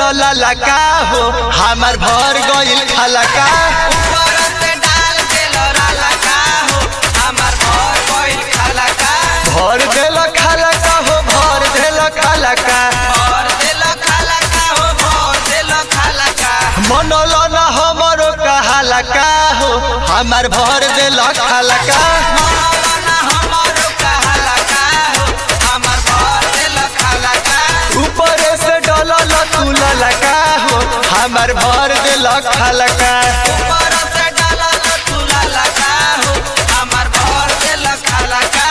डलला का हो हमार भर गइल खाला का ऊपर से डाल देल राला का हो हमार भर गइल खाला का भर देल खाला का हो भर देल खाला का भर देल खाला का हो भर देल खाला का मनल न हमरो कहाला का हो हमार भर देल खाला का मौलाना हमारो कहाला का हो हमार भर देल खाला का ऊपर से डलल तू ललका हो हमार भर देल खाला का ऊपर से डालल तू लाला का हो हमार भर देल खाला का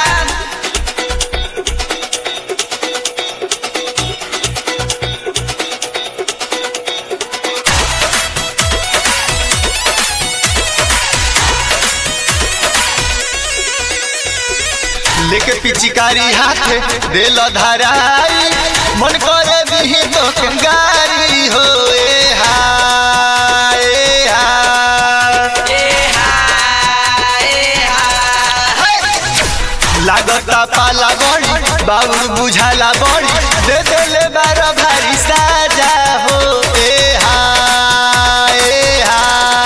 लेके पिचकारी हाथे देल धराई मन करे दिही तो कंगारी हो ए हा ए हा ए हा ए हा लागता पाला बड़ी बाबू बुझाला बड़ी दे देले बार भारी साजा हो ए हा ए हा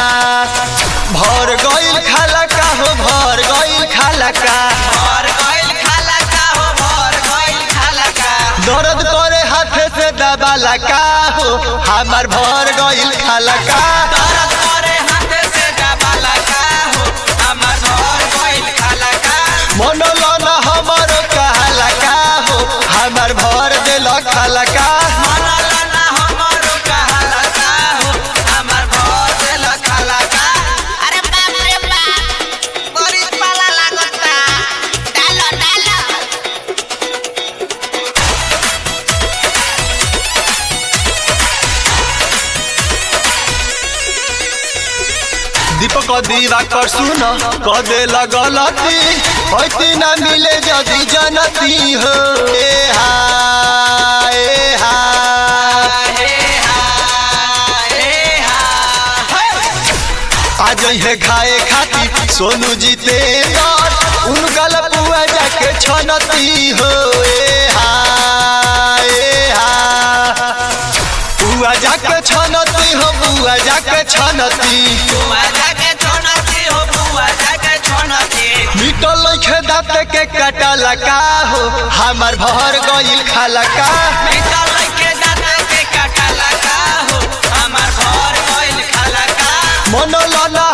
भर गइल खाला का हो भर गइल खाला का भर गइल खाला का हो भर गइल खाला का दर्द करे हाथे से दबाला का हो हमार भर गइल खाला का दर्द करे हाथे से दबाला का हो हमार भर गइल खाला का मनल न हमरो कहाला का हो हमार भर देल खाला का मनला ना हमारो कहाला का हो हमार भर देल खाला का अरे बाप रे बाप बड़ी पाला लागता डालो डालो दीपक दीवा कर सुन क दे लगलती होती न मिले जदी जनती हो ए हा ए हा हे हा हे हा आज हे खाए खाती सोनू जीते उनका पुआ जाके छनती हो ए हा ए हा पुआ जाके छनती हो बुआ जाके छनती बुआ जाके छोनती हो बुआ जाके छोनती मिटल लइखे दाँत के कटला का हो हमार भर गइल खाला का निकल के दांत के काटला का हो हमार भर गइल खाला का मनल न